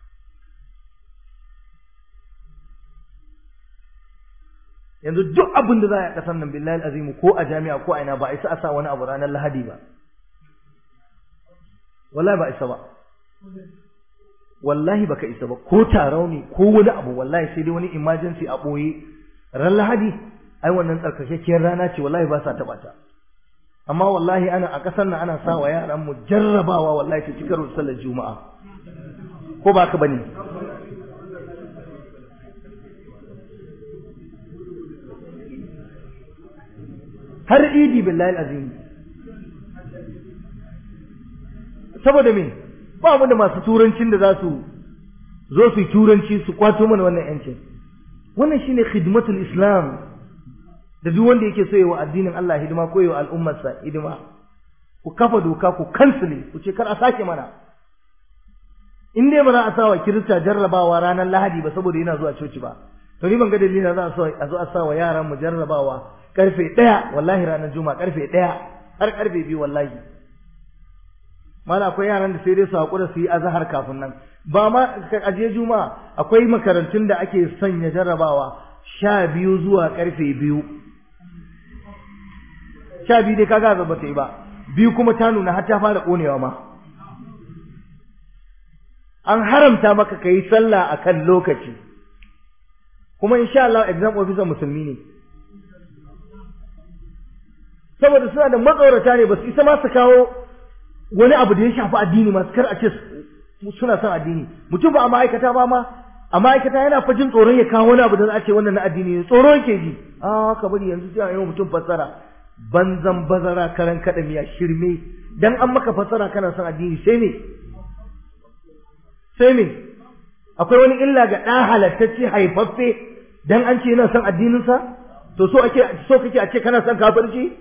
yanzu duk abin da za a yi ƙasar nan billahi azimu ko a jami'a ko a ina ba a isa a sa wani abu ranar lahadi ba wallahi ba isa ba wallahi baka isa ba ko tarau ne ko wani abu wallahi sai dai wani emergency a ɓoye ran lahadi ai wannan tsarkakakkiyar rana ce wallahi ba sa taɓa ta amma wallahi ana a ƙasar nan ana sa wa yaran mu jarrabawa wallahi ta cikar sallar juma'a ko ba ka bane har idi billahi azim saboda me ba mu da masu turancin da za su zo su yi turanci su kwato mana wannan yancin wannan shine khidmatul islam da duk wanda yake so yi wa addinin Allah hidima ko yi wa al'ummarsa hidima ku kafa doka ku kansile ku ce kar a sake mana in dai ba za a sa wa kirista jarrabawa ranar lahadi ba saboda yana zuwa coci ba to ni ban ga dalilin za a zo a sa wa yaran mu jarrabawa karfe ɗaya wallahi ranar juma'a karfe ɗaya har karfe biyu wallahi mala akwai yaran da sai dai su haƙura su yi azahar kafin nan ba ma aje juma'a akwai makarantun da ake sanya jarrabawa sha biyu zuwa karfe biyu sha biyu dai kaga ba ta yi ba biyu kuma ta nuna har ta fara ƙonewa ma an haramta maka ka yi sallah a kan lokaci kuma insha Allah exam officer musulmi ne saboda suna da matsaurata ne ba su isa ma su kawo wani abu da ya shafi addini masu kar a ce suna son addini mutum ba a ma'aikata ba ma a ma'aikata yana fa jin tsoron ya kawo wani abu da za a ce wannan na addini ne tsoro yake ji a ka bari yanzu sai a yi mutum fassara banzan bazara karan kada miya shirme dan an maka fassara kana son addini sai me sai me akwai wani illa ga ɗan halattacce haifaffe dan an ce yana son addininsa to so ake so kake a ce kana son kafirci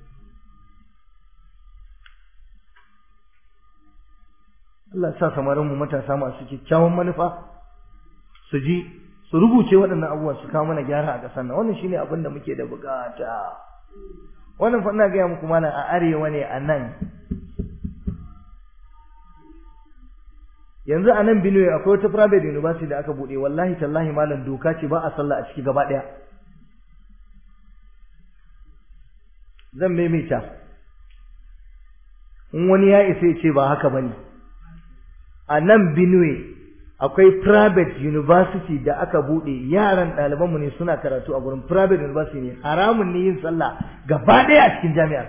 Allah sa samarin mu matasa masu kyakkyawan manufa su ji su rubuce waɗannan abubuwan su kawo mana gyara a ƙasar nan wannan shine abin da muke da bukata wannan fa ina gaya muku mana a arewa ne a nan yanzu a nan Benue akwai wata private university da aka buɗe wallahi tallahi malam doka ce ba a sallah a ciki gaba ɗaya zan maimaita in wani ya isa ya ce ba haka bane a nan Benue akwai private university da aka buɗe yaran ɗalibanmu ne suna karatu a gurin private university ne haramun ne yin sallah gaba ɗaya a cikin jami'ar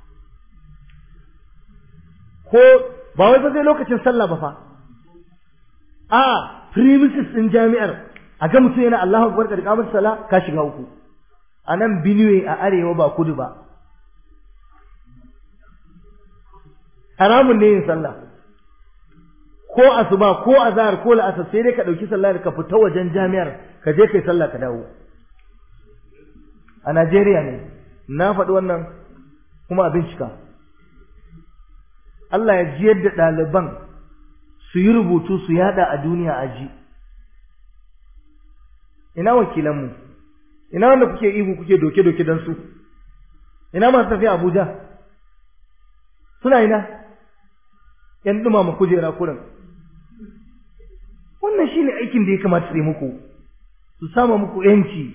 ko ba wai ba zai lokacin sallah ba fa a premises ɗin jami'ar a ga mutum yana Allahu akbar da kamar sallah ka shiga uku a nan Benue a arewa ba kudu ba haramun ne yin sallah ko asuba ko azhar ko la'asar sai dai ka dauki sallah ka fita wajen jami'ar ka je kai sallah ka dawo a Najeriya ne na faɗi wannan kuma a bincika Allah ya jiyar da ɗaliban su yi rubutu su yada a duniya a ji ina wakilanmu ina wanda kuke ihu kuke doke-doke don su ina masu tafiya Abuja suna ina ‘yan ɗumama kujera kurin wannan shine aikin da ya kamata su yi muku su sama muku yanci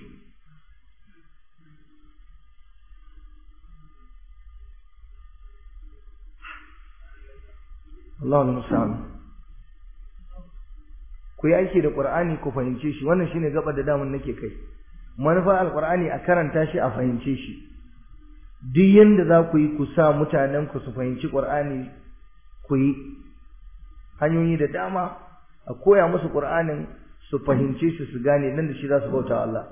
Allah musa'an ku yi aiki da ƙur'ani ku fahimce shi wannan shine gaba da damun nake kai manufar alƙur'ani a karanta shi a fahimce shi duk yanda za ku yi ku sa mutanen ku su fahimci ƙur'ani ku yi hanyoyi da dama a koya musu ƙur'anin su fahimce shi su gane nan da shi za su bauta Allah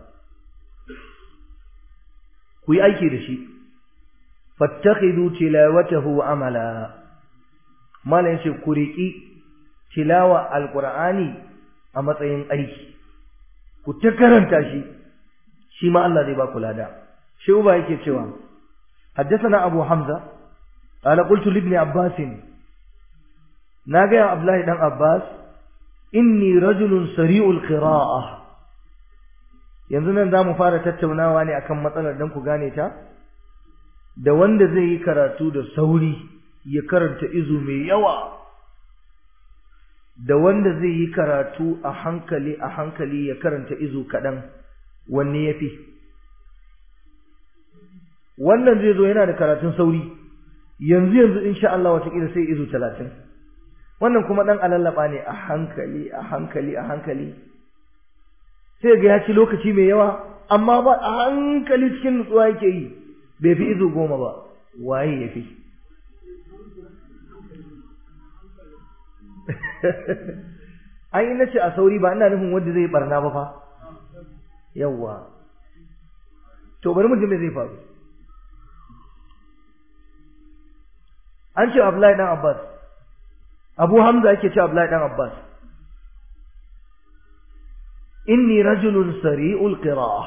ku yi aiki da shi fattakhidu tilawatahu amala malam yace ku riki tilawa alqur'ani a matsayin aiki ku ta karanta shi shi ma Allah zai ba ku lada shi uba yake cewa حدثنا أبو حمزة قال قلت لابن عباس ناقي عبد الله بن عباس inni rajulun sari'ul qira'ah yanzu nan zamu fara tattaunawa ne akan matsalar dan ku gane ta da wanda zai yi karatu da sauri ya karanta izu mai yawa da wanda zai yi karatu a hankali a hankali ya karanta izu kaɗan wanne ya fi wannan zai zo yana da karatun sauri yanzu yanzu insha Allah watakila sai izu talatin wannan kuma ɗan alallaba ne a hankali a hankali a hankali sai ga ya ci lokaci mai yawa amma ba a hankali cikin nutsuwa yake yi bai fi izu goma ba waye ya fi an yi nace a sauri ba ina nufin wanda zai barna ba fa yawwa to bari mu ji me zai faru an ce Abdullahi dan Abbas Abu Hamza yake ce Abdullahi dan Abbas inni rajulun sari'ul qira'ah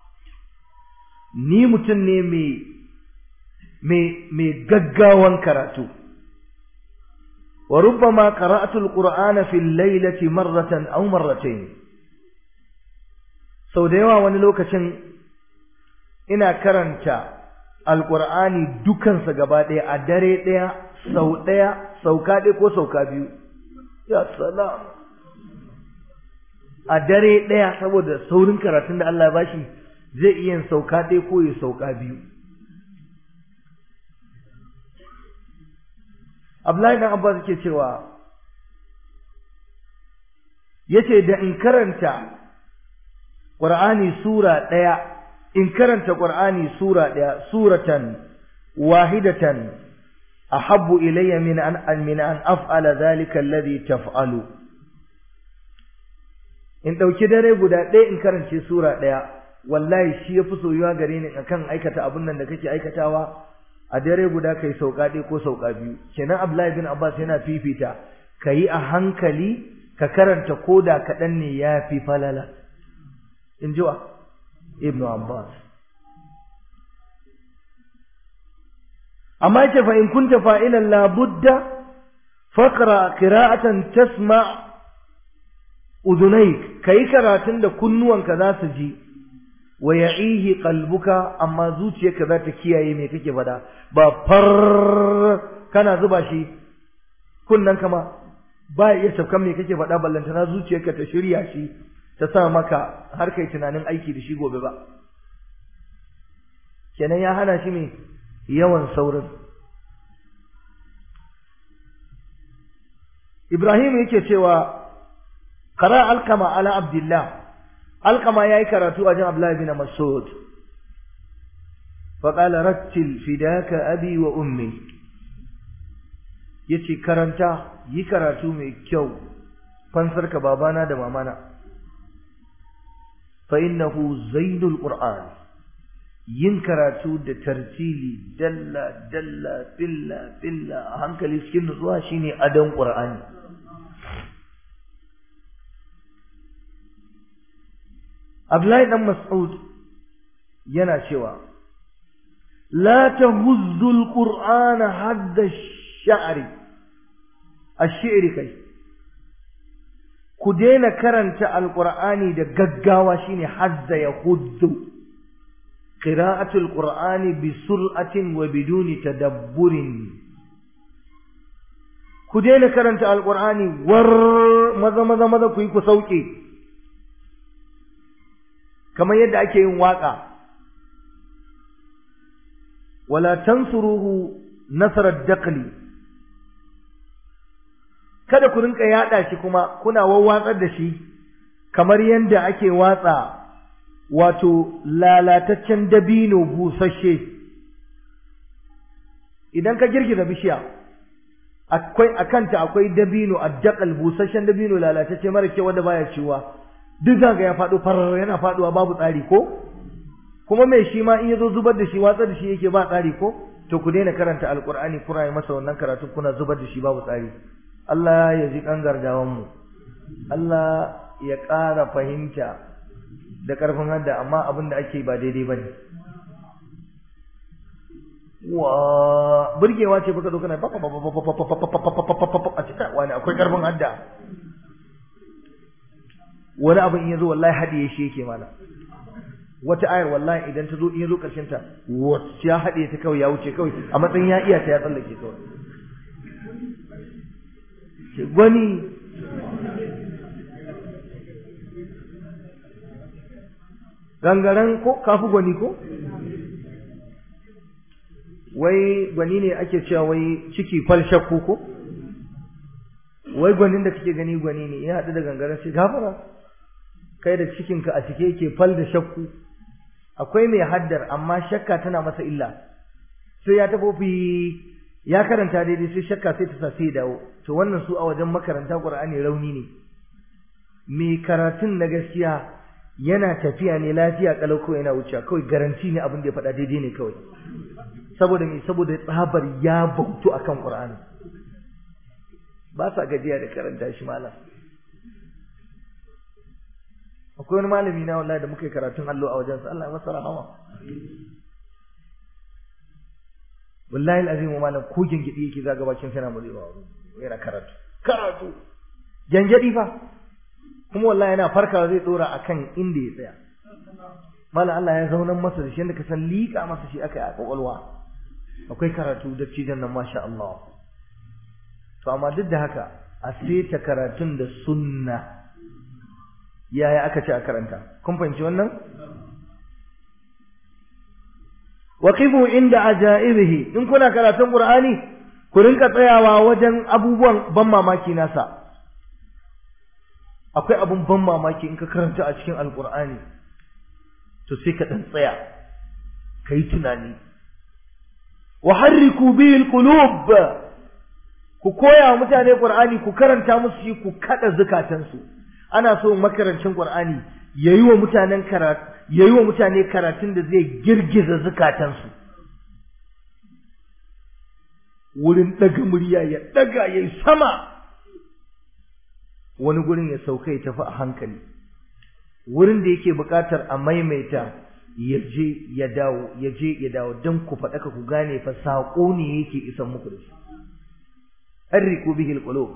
ni mutum ne mai mai mai gaggawan karatu wa rubbama qara'tu al-qur'ana fi al-laylati marratan aw marratayn sau da yawa wani lokacin ina karanta alqur'ani dukansa gaba ɗaya a dare ɗaya sau ɗaya sauka ɗaya ko sauka biyu ya salam a dare ɗaya saboda saurin karatun da Allah ya bashi zai iya sauka ɗaya ko ya sauka biyu Abdullahi dan Abbas yake cewa yace da in karanta Qur'ani sura ɗaya in karanta Qur'ani sura ɗaya suratan wahidatan ahabbu ilayya min an min an af'ala dhalika alladhi taf'alu in dauki dare guda ɗaya in karance sura ɗaya wallahi shi yafi soyuwa gare ni akan aikata abun nan da kake aikatawa a dare guda kai sauka ɗaya ko sauka biyu kenan Abdullahi bin Abbas yana fifita kayi a hankali ka karanta koda kaɗan ne ya fi falala in ji wa Ibn Abbas amma yace fa in kunta fa'ilan la budda faqra qira'atan tasma udunayk kai karatun da kunnuwanka za su ji wa ya'ihi qalbuka amma zuciyarka za ta kiyaye me kake fada ba far kana zuba shi kunnan kama ba iya tafkan me kake fada ballantana zuciyarka ta shirya shi ta sa maka har kai tunanin aiki da shi gobe ba kenan ya hana shi me yawan saurin Ibrahim yake cewa qara alkama ala abdullah alkama yayi karatu a jin Abdullah ibn Mas'ud fa qala rattil fidaka abi wa ummi yace karanta yi karatu mai kyau fansarka babana da mamana fa innahu zainul qur'an yin karatu da tartili dalla dalla billa billa a hankali cikin nutsuwa shine adon qur'ani Abdullahi dan Mas'ud yana cewa la tahuzzu al-qur'ana hadda ash-sha'ri ash-shi'ri kai ku daina karanta alqur'ani da gaggawa shine hadda yahuddu قراءة القرآن بسرعة وبدون تدبر كدين كرنت القرآن ور ماذا ماذا ماذا كوي كسوكي كما يدعى كيين واقع ولا تنصروه نصر الدقل kada ku rinka yada shi kuma kuna wawwatsar da shi kamar yanda ake watsa wato lalataccen dabino busasshe idan ka girgiza bishiya akwai akanta akwai dabino addaqal busasshen dabino lalatacce mara kyau wanda baya ciwa duk zaga ya fado farar yana faduwa babu tsari ko kuma mai shi ma in yazo zubar da shi watsar da shi yake ba tsari ko to ku daina karanta alqur'ani kuna yi masa wannan karatu kuna zubar da shi babu tsari Allah ya ji kan gargawan mu Allah ya ƙara fahimta da ƙarfin hadda amma abin da ake ba daidai ba ne wa burgewa ce baka zo kana a cikin wani akwai ƙarfin hadda wani abin in yazo wallahi hadiye shi yake mana wata ayar wallahi idan ta zo in yazo karshen ta wacce ya hadiye ta kawai ya wuce kawai a matsayin ya iya ta ya tsallake kawai gwani gangaren ko kafi gwani ko wai gwani ne ake cewa wai ciki fal shakku ko wai gwanin da kake gani gwani ne ya haɗu da gangaren shi gafara kai da cikinka a cike yake fal da shakku akwai mai haddar amma shakka tana masa illa sai ya tabo fi ya karanta daidai sai shakka sai ta sa sai dawo to wannan su a wajen makaranta Qur'ani rauni ne mai karatun na gaskiya yana tafiya ne lafiya kalau ko yana wuce kawai garanti ne abin da ya faɗa daidai ne kawai saboda me saboda tsabar ya bautu akan Qur'ani ba sa gajiya da karanta shi malam akwai wani malami na wallahi da muka yi karatun allo a wajensa Allah ya masa rahama wallahi alazim malam ko gengedi yake zaga bakin sana murewa yana karatu karatu gengedi fa kuma wallahi yana farkawa zai dora akan inda ya tsaya malam Allah ya zaunan masa da shi yanda ka san liƙa masa shi aka yi a kwakwalwa akwai karatu da cijan nan masha Allah to amma duk da haka a seta karatun da sunna yaya aka ce a karanta kun fahimci wannan waqifu inda ajaibihi in kuna karatun qur'ani ku rinka tsayawa wajen abubuwan ban mamaki nasa akwai abun ban mamaki in ka karanta a cikin alqur'ani to sai ka dan tsaya kai tunani wa harriku bihi alqulub ku koya wa mutane qur'ani ku karanta musu shi ku kada zukatansu ana so makarancin qur'ani yayi wa mutanen karatu yayi wa mutane karatun da zai girgiza zukatansu wurin daga murya ya daga yayi sama wani gurin ya sauka ya tafi a hankali wurin da yake buƙatar a maimaita ya je ya dawo ya je ya dawo don ku faɗaka ku gane fa saƙo ne yake isan muku da shi harriku bihi alqulub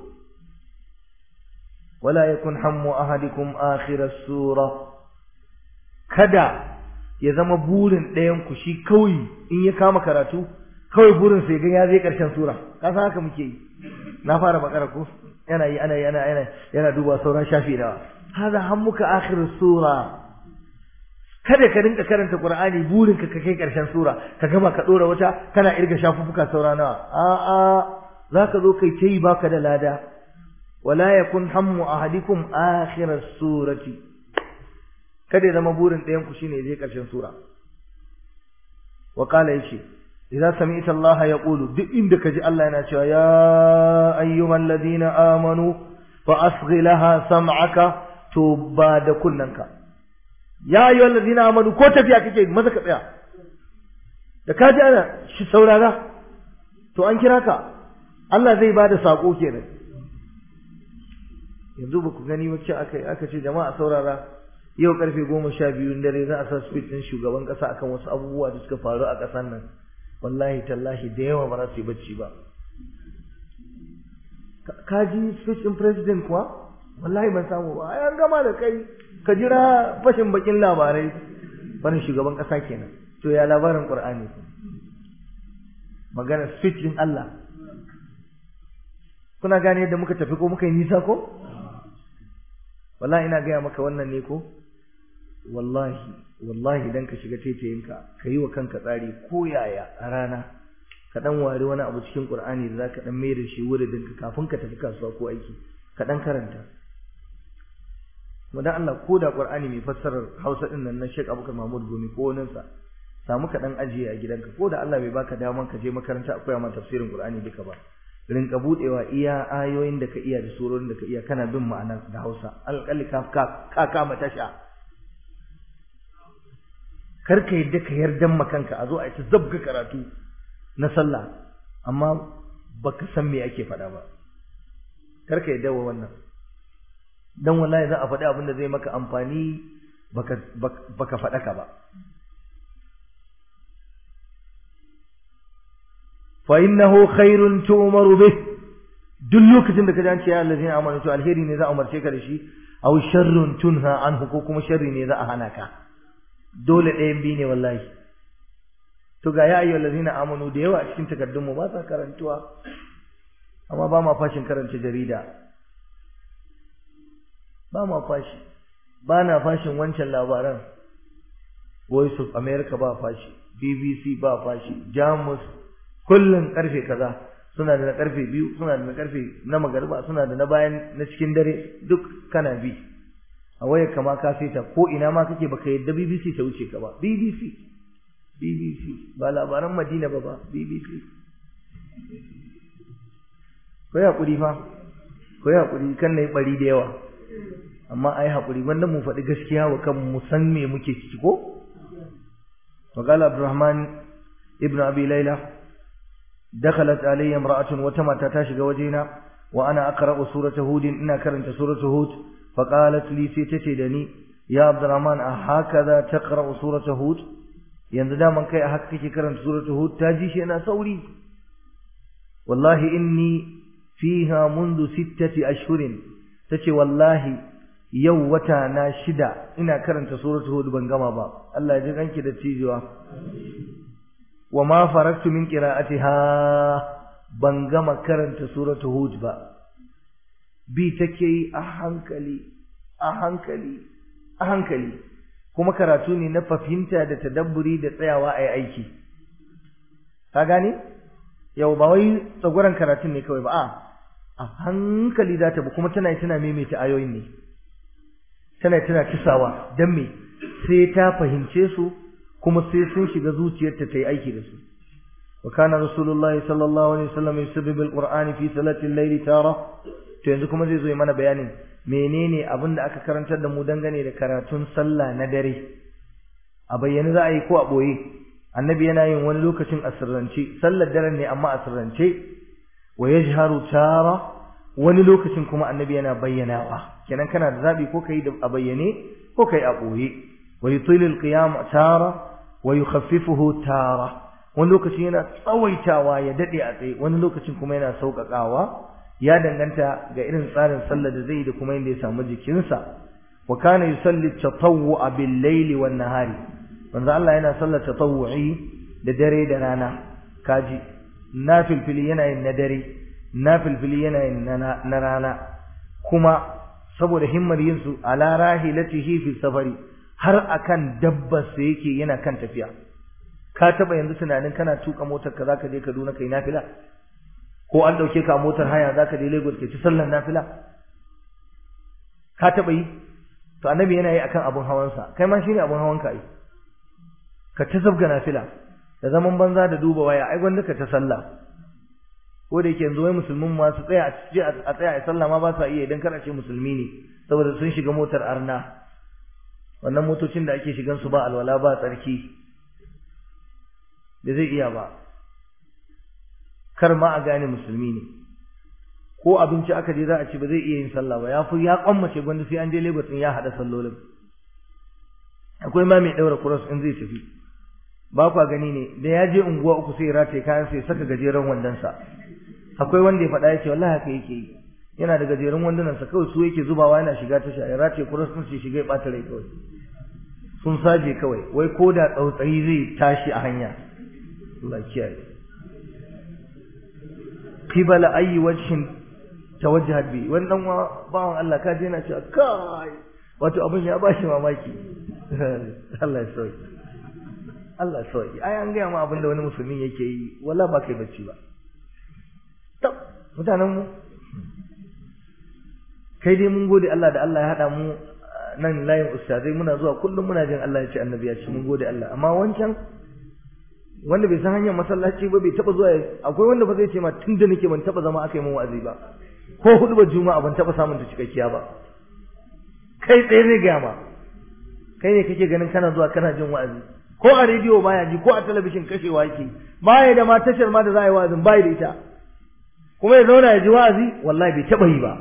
wala yakun hammu ahadikum akhir as-sura kada ya zama burin ɗayan ku shi kawai in ya kama karatu kawai burin sai ga ya zai karshen sura ka san haka muke yi na fara bakara ko yana yi ana yana yana yana duba sauran shafi da hada hammuka akhir sura kada ka rinka karanta qur'ani burin ka kai karshen sura ka gama ka dora wata kana irga shafuffuka saura nawa a a zaka zo kai tayi baka da lada wala yakun hammu ahadikum akhir surati kada ya zama burin ɗayan ku shine je karshen sura wa qala yace idza sami'ta Allah yaqulu duk inda kaji Allah yana cewa ya ayyuhal ladina amanu fa asghi laha sam'aka to ba da kunnanka ya ayyuhal ladina amanu ko tafiya kake maza ka tsaya da kaji ana shi saurara to an kira ka Allah zai bada sako kenan yanzu ba ku gani wacce aka aka ce jama'a saurara yau karfe goma sha biyun dare za a sa speech din shugaban kasa akan wasu abubuwa da suka faru a ƙasar nan wallahi tallahi da yawa ba za su yi bacci ba ka ji speech din president kuwa wallahi ban samu ba ai an gama da kai ka jira fashin bakin labarai barin shugaban kasa kenan to ya labarin qur'ani magana speech din Allah kuna gane yadda muka tafi ko muka yi nisa ko wallahi ina gaya maka wannan ne ko wallahi wallahi idan ka shiga taitayinka ka yi wa kanka tsari ko yaya a rana ka dan wari wani abu cikin qur'ani da zaka dan mai da shi wuridin ka kafin ka tafi kasuwa ko aiki ka dan karanta dan Allah ko da qur'ani mai fassarar Hausa din nan na Sheikh Abubakar Mahmud Gumi ko wani sa samu ka dan ajiye a gidanka ko da Allah bai baka daman ka je makaranta akwai ma tafsirin qur'ani duka ba rinka budewa iya ayoyin da ka iya da surorin da ka iya kana bin ma'ana da Hausa alƙalli ka ka kama tasha kar ka yadda ka yardan makanka a zo a ta zabga karatu na sallah amma baka san me ake faɗa ba kar ka yadda wa wannan dan wallahi za a faɗi abin da zai maka amfani baka baka faɗa ka ba fa innahu khairun tu'maru bih duk lokacin da ka ji an ce ya allazina amanu to alheri ne za a umarce ka da shi aw sharrun tunha anhu ko kuma sharri ne za a hana ka dole ɗayan biyu ne wallahi to ga ya ayyuhal ladina amanu da yawa a cikin takardun mu ba sa karantuwa amma ba ma fashin karanta jarida ba ma fashi ba na fashin wancan labaran voice of america ba fashi bbc ba fashi jamus kullum karfe kaza suna da na karfe biyu suna da na karfe na magariba suna da na bayan na cikin dare duk kana bi a wayar kama ka ta ko ina ma kake baka yadda bbc ta wuce ka ba bbc bbc ba labaran madina ba ba bbc ko ya kuri fa ko ya kuri kan nayi bari da yawa amma ai hakuri wanda mu faɗi gaskiya wa kan mu san me muke ciki ko وقال عبد الرحمن ابن أبي ليلى دخلت علي امرأة وتمت تاشق وجينا وأنا أقرأ سورة هود إنا كرنت سورة هود فقالت لي سيتتدني يا عبد الرحمن أهكذا تقرأ سورة هود ينزدا من كي أحقك كرنت سورة هود تاجيش أنا سوري والله إني فيها منذ ستة أشهر تشي والله yau wata na shida ina karanta suratul hud ban gama ba Allah ya ji kanki da cijewa wa ma faraktu min qira'atiha ban gama karanta suratul hud ba bi take yi a hankali a hankali a hankali kuma karatu ne na fahimta da tadabburi da tsayawa a aiki ka gane yau ba wai tsaguran karatun ne kawai ba a a hankali za ta bi kuma tana tana maimaita ayoyin ne tana tana kisawa dan me sai ta fahimce su kuma sai sun shiga zuciyarta ta yi aiki da su wa kana rasulullah sallallahu alaihi wasallam yusabbihu alqur'ani fi salati al-layli tara to yanzu kuma zai zo mana bayanin menene abin da aka karantar da mu dangane da karatun sallah na dare a bayyane za a yi ko a boye annabi yana yin wani lokacin asirrance sallar daren ne amma asirrance wa yajharu tara wani lokacin kuma annabi yana bayyanawa kenan kana da zabi ko kai a bayyane ko kai a boye wa yutilu alqiyam tara wa yukhaffifuhu tara wani lokacin yana tsawaitawa ya dade a tsaye wani lokacin kuma yana sauƙaƙawa ya danganta ga irin tsarin sallar da zai da kuma inda ya samu jikinsa wa kana yusalli tatawwu'a bil layli wan nahari manzo Allah yana sallar tatawwu'i da dare da rana kaji nafilfili yana yin na dare nafilfili yana yin na rana kuma saboda himmar yin su ala rahilatihi fi safari har akan dabbar sa yake yana kan tafiya ka taba yanzu tunanin kana tuka motar ka zaka je Kaduna kai nafila ko an dauke ka motar haya zaka je Lagos kai ci sallar nafila ka taba yi to annabi yana yi akan abun hawansa kai ma shine abun hawanka ai ka ta zabga nafila da zaman banza da duba waya ai gwanda ka ta sallah ko da yake yanzu wai musulmin ma su tsaya a tsaya a sallah ma ba sa iya idan kana ce musulmi ne saboda sun shiga motar arna wannan motocin da ake shigan su ba alwala ba tsarki da zai iya ba kar ma a gane musulmi ne ko abinci aka je za a ci ba zai iya yin sallah ba ya fi ya kwammace gwanda sai an je Lagos din ya hada sallolin akwai ma mai daura cross in zai tafi ba kwa gani ne da ya je unguwa uku sai rataye kayan sai saka gajeren wandonsa akwai wanda ya faɗa ya ce wallahi haka yake yi yana da gajeren wandonansa kawai su yake zubawa yana shiga tasha ya rataye cross din sai shiga ya ɓata rai kawai sun saje kawai wai ko da tsautsayi zai tashi a hanya Allah kiyaye qibala ayi wajhin tawajjahat bi wannan bawan Allah ka je yana cewa kai wato abin ya bashi mamaki Allah ya sauke Allah sauki ai an gaya ma abinda wani musulmi yake yi wala ba kai bacci ba tab mutanen mu kai dai mun gode Allah da Allah ya hada mu nan layin ustazai muna zuwa kullum muna jin Allah ya ce annabi ya ce mun gode Allah amma wancan wanda bai san hanyar masallaci ba bai taba zuwa akwai wanda ba zai ce ma tunda nake ban taba zama aka yi min wa'azi ba ko hudu ba juma'a ban taba samun ta cikakkiya ba kai tsaye zai gaya ma kai ne kake ganin kana zuwa kana jin wa'azi ko a rediyo baya ji ko a talabishin kashewa yake baya da ma tashar ma da za a yi wa'azin baya da ita kuma ya zauna ya ji wa'azi wallahi bai taɓa yi ba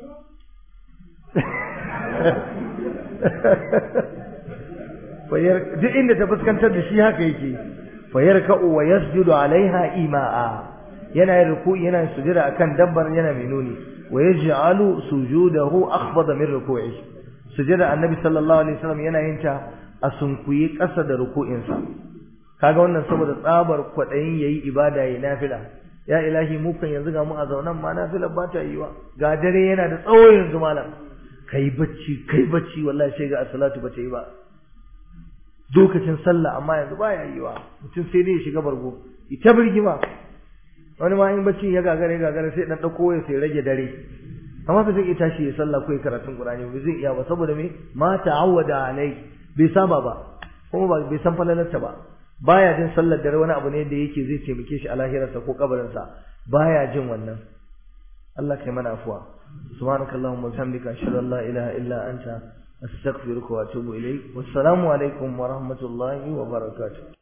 duk inda ta fuskantar da shi haka yake fayar ka'u wa yasjudu alaiha ima'a yana yin ruku'i yana sujada akan dabbar yana mai nuni wa yaj'alu sujudahu akhfada min ruku'i sujada annabi sallallahu alaihi wasallam yana yin ta a sunkuyi ƙasa da ruku'insa kaga wannan saboda tsabar kwaɗayin yayi ibada yayi nafila ya ilahi mu kan yanzu ga mu a zaunan ma nafila ba ta yiwa ga dare yana da tsawo yanzu malam kai bacci kai bacci wallahi sai ga salatu ba ta yi ba lokacin sallah amma yanzu baya yiwa mutum sai dai ya shiga bargo ita birgima wani ma in bacci ya gagare gagare sai dan dauko ya sai rage dare amma ba zai iya tashi ya sallah ko ya karatun Qur'ani ba zai iya ba saboda me ma ta'awwada alai bai saba ba kuma ba bai san falalarta ba baya jin sallar dare wani abu ne da yake zai taimake shi a lahirarsa ko kabarinsa baya jin wannan Allah kai mana afuwa subhanakallahumma wa bihamdika ashhadu an la ilaha illa anta astaghfiruka wa atubu ilayk wassalamu alaikum wa rahmatullahi wa barakatuh